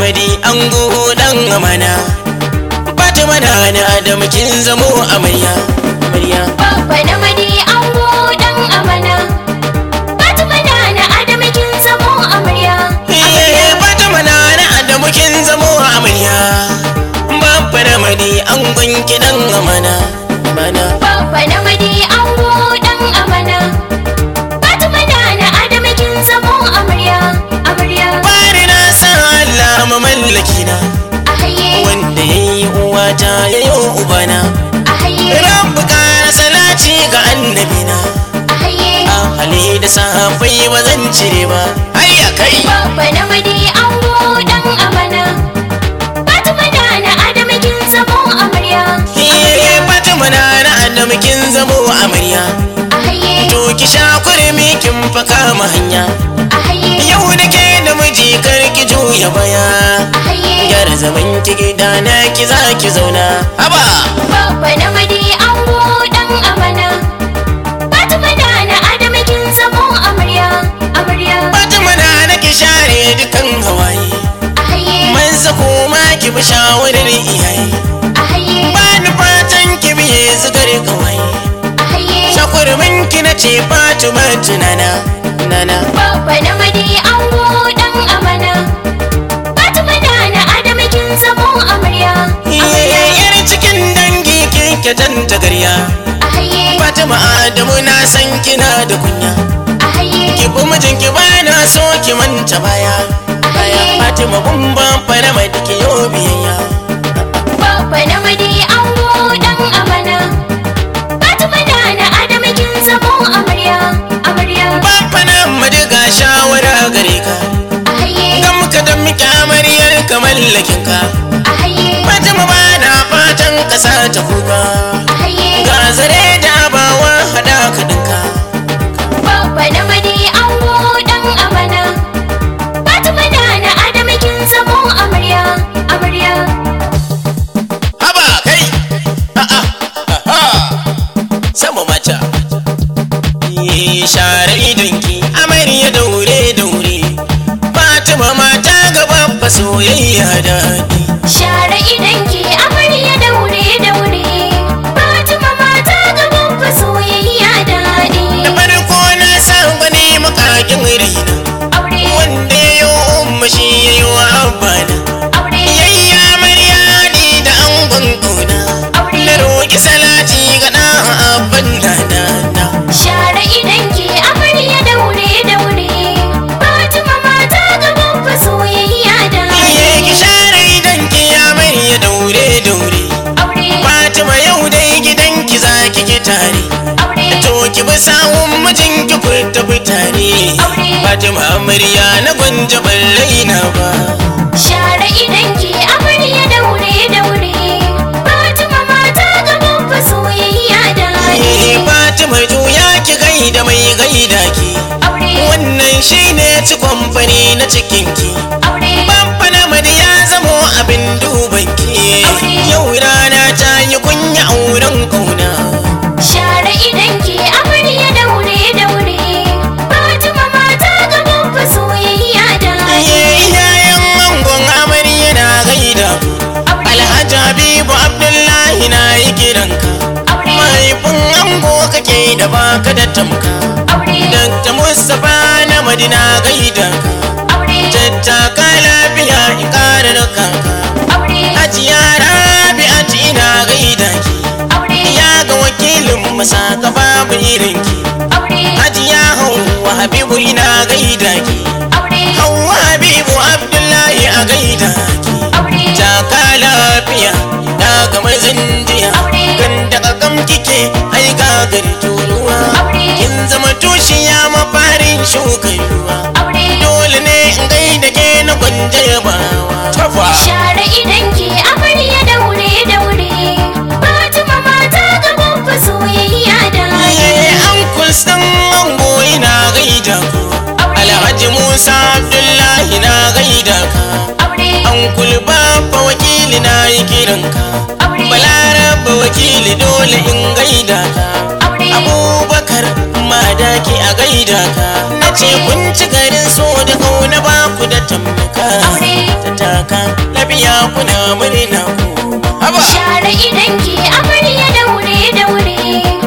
namadi an dan amana fatima na na adam kin zamo amarya amarya Babba na madi ango dan amana Fatima na na Adam kin zamo amarya Eh, fatima na na adam kin zamo amarya babba namadi an gunki dan amana amana Babba na madi ango dan amana Fatima na na Adam kin zamo amarya amarya bari na san Allah mamallaki na Ahaye wanda yayi uwata yayo ubana ahaye Rabbu kara salati ga annabina ahaye ahali da sahabbai ba zan cire ba hayya kai Babba na madi ango dan amana Fatima na na Adam kin zamo amarya Eh, Fatima na na annabi kin zamo amarya Ahaye to ki sha kurmi kin faka ma hanya ahaye yau da ke da miji kar ki juya baya ahaye gyara zaman ki gida na ki za ki zauna haba Babba na madi ango dan amana Fatima na na Adam kin zamo amarya amarya Fatima na na ki share dukan hawaye ahaye manza kuma ki bi shawarar iyaye ahaye ba ni fatan ki biye zugar kawai ahaye shakurmin ki na ce Fatima tunana nana Babba na madi ango dan amana Fatima na na Adam kin zamo amarya amarya yar cikin dangi kike tanta garya ahaye Fatima Adamu na san kina da kunya ahaye ki bi mijinki ba na so ki manta baya baya Fatima bumba fara mai dake yo biyayya Babba na madi ango dan amana Fatima na na Adam kin zamo amarya amarya Bamfa na madiga shawara gare ka ahaye Gam ka da miki amaryar ka mallakin ka ahaye Fatima ba na fatan ka sa ta kuka ahaye Ga zare da abawa hada ka dinka Babba na madi ango dan amana Fatima na na Adam kin zamo amarya amarya Haba kai a'a aha sama mata Yi share idonki amarya daure daure Fatima mata gaba fa soyayya daɗi Share idanki amarya daure daure Fatima mata gaban fa soyayya daɗi Da farko na san gwani makakin raina Aure Wanda ya yi umma shi ya yi wa abana aure Yayya amarya ni da angon ƙauna aure Na roƙi salati ga ɗan abban na na Share idanki amarya daure daure Fatima mata gaban fa soyayya daɗi Iye ki share idanki amarya daure daure Aure Fatima yau dai gidanki za ki ki tare aure To ki bi sawun mijinki ku tafi tare Aure. Fatima amarya na gwanja ban raina ba Share idanki amarya daure daure Fatima mata gaban fa soyayya daɗi Eh, Fatima juya ki gaida mai gaida ki Aure Wannan shine cikon fari na cikinki aure Bamfana madi ya zamo abin dubanki Yau rana ta yi kunya auren kauna Share idanki amarya daure daure Fatima mata gaban fa soyayya daɗi Iye iyayen angon amarya na gaida ku Aure Alhaji Habibu Abdullahi na yi kiranka aure Mahaifin ango kake da baka da tamka aure Dr. Mustapha na Madina gaida ka aure Tattaka lafiya in kara da kanka aure Hajiya Rabi'atu ina gaida ki aure Ya ga wakilin masa ka babu irinki aure Hajiya Hauwa Habibu ina gaida ki aure Hauwa Habibu Abdullahi a gaida ki aure Taka lafiya na ga mazin jiya Aure. Kan daga kam kike ai ga gari turuwa Aure. Kin zama tushiya mafarin shukan ruwa aure Dole ne in gaida ke na gwanja yabawa Tafa Share idanki amarya daure daure Fatima mata gaban fa soyayya daɗi Iye an kusan ango ina gaida ku Aure. Alhaji Musa Abdullahi na gaida ka aure An kulba fa wakili na yi kiranka aure Balaraba wakili dole in gaida ka aure Abubakar madaki a gaida ka Na ce kun ci garin so da kauna ba ku da tamka Aure. Ta kaka lafiya kuna murna ku haba Share idan ki amarya daure daure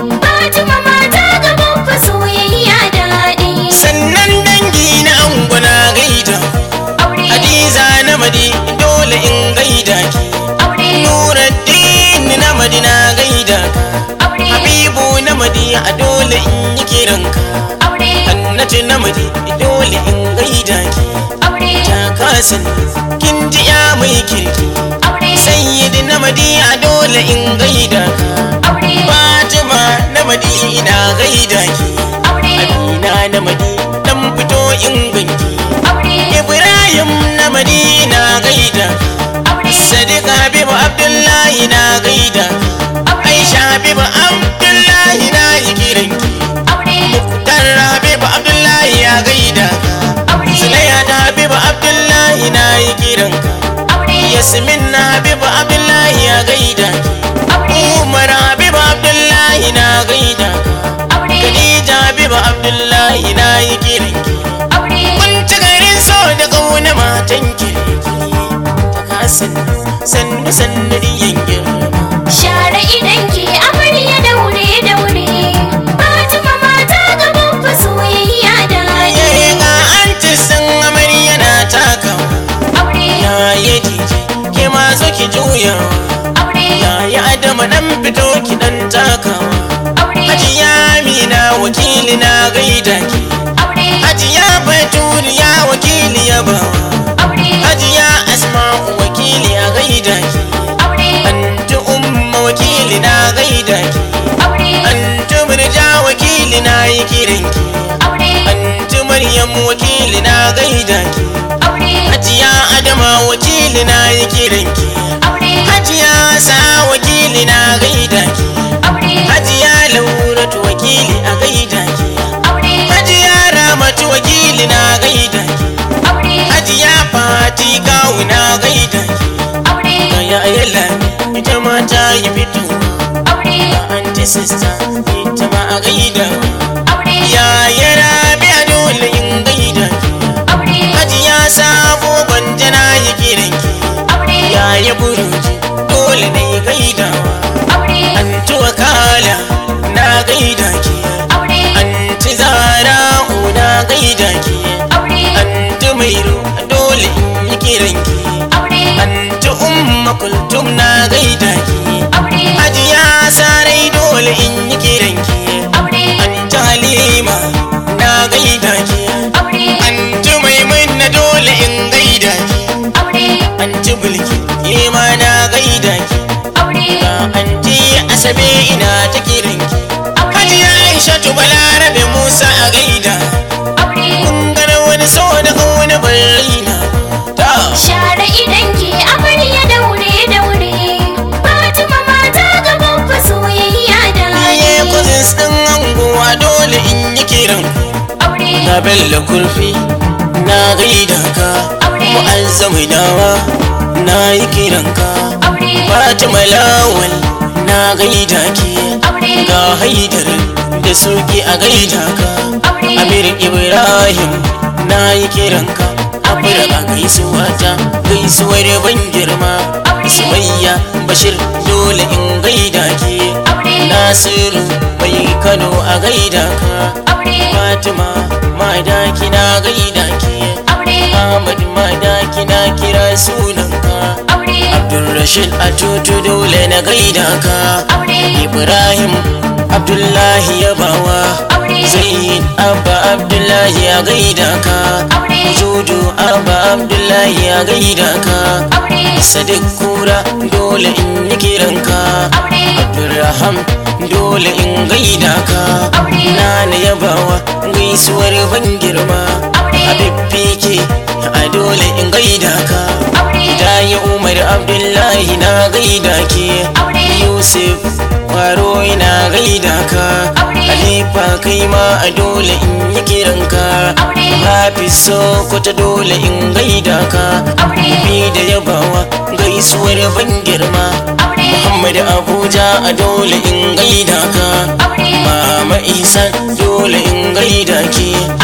Fatima mata gaban fa soyayya daɗi sannan dangi na anguna gaida Aure hadiza na madi dole in gaida ki aure nuruddin na madi na gaida ka aure habibu na madi a dole in yi kiranka aure hannatu na madi dole in gaida ki aure ta kasan kin ji ya mai kirki aure sayyidi na madi a dole in gaida ka aure fatima na madi ina gaida ki aure amina na madi dan fito in ganki aure ibrahim na madi na gaida aure sadiq habibu abdullahi na gaida aisha habibu abdullahi na yi kiranki aure dan habibu abdullahi ya gaida Zulaiha da Habibu Abdullahi na yi kiranka aure Yasmin na Habibu Abdullahi ya gaida ki Umar Habibu Abdullahi na gaida ka aure Khadija Habibu Abdullahi na yi kiranki aure Kun ci garin so da kauna matan kirki Ta kasan sannu sannu diyan girma Share idan ki amarya daure daure Fatima mata gaban fa soyayya daɗi Yayi ga an ci san amarya na takawa aure Ya yi dije ke ma zo ki juyawa aure Yaya Adama dan fito ki dan takawa aure Hajiya Amina wakili na gaida ki aure Hajiya Baturiya wakili ya bawa aure Hajiya Asma'u wakili a gaida ki aure Anti Umma wakili na gaida ki aure Anti Murja wakili na yi kiran ki aure Anti Maryam wakili na gaida ki aure Hajiya Adama wakili na yi kiran ki aure Hajiya Sa wakili na gaida ki aure Hajiya Lauratu wakili a gaida ki aure Hajiya Ramatu wakili na gaida ki aure Hajiya Fati kawu na gaida ki aure Gaya ayala ita ma ta yi fito aure Ga anti sista ita ma a gaida aure Yaya Rabi a dole in gaida ki aure Hajiya Sabo gwanja na yi kiran ki aure Yaya Buruji dole na yi gaidawa aure Anti Wakala na gaida ki aure Anti Zara'u na gaida ki aure Anti Mairu dole in yi kiranki aure Anti Umma Kultum na gaida ki aure Hajiya Sarai dole in yi kiranki aure Anti Halima na gaida ki aure Anti Maimuna dole in gaida ki aure Anti Bulki ke ma na gaida ki aure Ga Anti Asabe ina ta kiranki Hajiya Aisha Balarabe Musa a gaida aure Kun gana wani so da wani bai raina ta Share idan ki amarya daure daure Fatima mata gaban fa soyayya Iye daɗi cousins ɗin anguwa dole in yi kiran Aure Na bella kurfi na gaida ka Aure. Mu'azzamu dawa na yi kiran ka aure Fatima lawal na gaida ki aure Ga haidar da suki a gaida ka aure Amir Ibrahim na yi kiran ka Afirka gaisuwa ta gaisuwar ban girma Aure. Sumayya Bashir dole in gaida ki aure Nasiru mai Kano a gaida ka aure Fatima madaki na gaida ki aure Ahmad madaki na kira sunanka aure Abdulrashid a tutu dole na gaida ka aure Ibrahim Abdullahi Yabawa aure Zaid Abba Abdullahi ya gaida ka aure Juju Abba Abdullahi ya gaida ka aure Sadiq Kura dole in yi kiranka aure Abdulraham dole in gaida ka Aure. Nana yabawa gaisuwar ban girma Aure. Habib Fike a dole in gaida ka aure Dayi Umar Abdullahi na gaida ki Aure. Yusuf Kwaro ina gaida ka Aure. Khalifa kai ma a dole in yi kiranka Aure. Hafiz Sokoto dole in gaida ka Aure. Bi da yabawa gaisuwar ban girma aure Muhammad Abuja a dole in gaida ka aure Mama Isa dole in gaida ki aure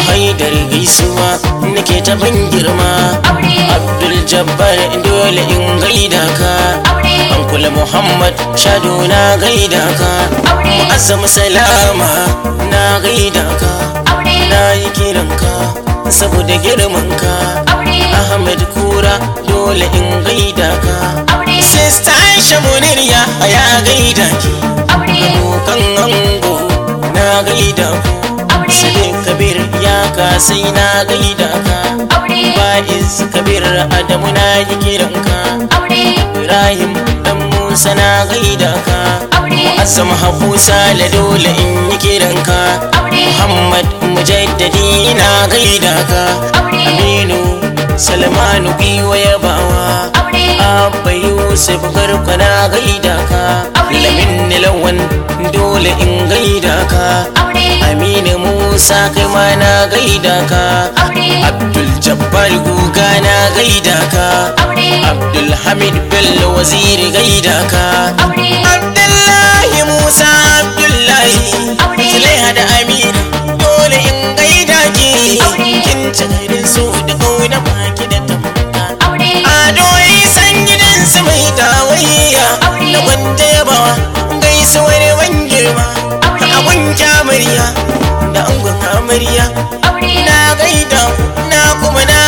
haidar gaisuwa nake ta ban girma aure abdul jabbar dole in gaida ka aure Ankula Muhammad Shado na gaida ka aure Mu'azzam Salama na gaida ka aure Na yi kiranka saboda girmanka aure Ahmed Kura dole in gaida ka aure Sista Aisha Muniriya ya gaida ki aure Abokan ango na gaida ku aure Sadiq Kabir ya kasai na gaida ka aure Baiz Kabir Adamu na yi kiranka aure Ibrahim dan Musa na gaida ka aure Azam Habu Sale dole in yi kiranka aure Muhammad Mujaddadi na gaida ka aure Aminu Salmanu Biwa Yabawa aure Abba Yusuf Garko na gaida ka Aure. Lamin Lawan dole in gaida ka aure Aminu Musa kai ma na gaida ka aure Abdul Jabbar Guga na gaida ka aure Abdul Hamid Bello Waziri gaida ka aure Abdullahi Musa Abdullahi Aure. Zulaiha da Amina dole in gaida ki Aure. kin ci garin su da kauna baki da tamka aure Ado san gidan su mai dawayya Aure. da gwanda yabawa gaisuwar ban girma Aure. a gunki amarya da angon amarya aure na gaida ku, na kuma na